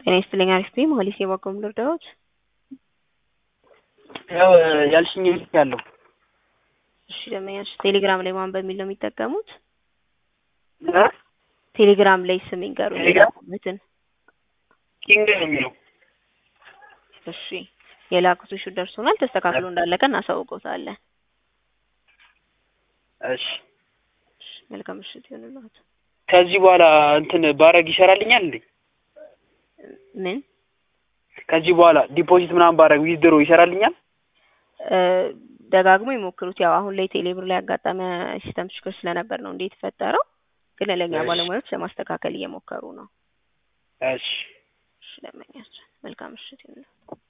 ጤና ይስጥልኝ አሪፍ ነኝ መሀሌት የባኮም ልርዳዎት? ያው ያልሽኝ ልክ ያለው እሺ ደንበኛሽ ቴሌግራም ላይ ማን በሚል ነው የሚጠቀሙት? እ ቴሌግራም ላይ ስም ይንገሩኝ ቴሌግራም? የላኩበትን። ኪንግ ነው የሚለው እሺ የላኩት እሹ ደርሶናል። ተስተካክሎ እንዳለቀ እናሳውቀውታለን። እሺ እሺ መልካም ምሽት ይሁንልዎት። ከዚህ በኋላ እንትን ባረግ ይሰራልኛል እንዴ? ምን ከዚህ በኋላ ዲፖዚት ምናምን ባረግ ዊዝድሮ ይሰራልኛል? እ ደጋግሞ ይሞክሩት። ያው አሁን ላይ ቴሌብር ላይ ያጋጠመ ሲስተም ችግር ስለነበር ነው እንዴ የተፈጠረው። ግን ለእኛ እሺ። ባለሙያዎች ለማስተካከል እየሞከሩ ነው። እሺ እሺ ደንበኛችን መልካም ምሽት ይሁንልዎት።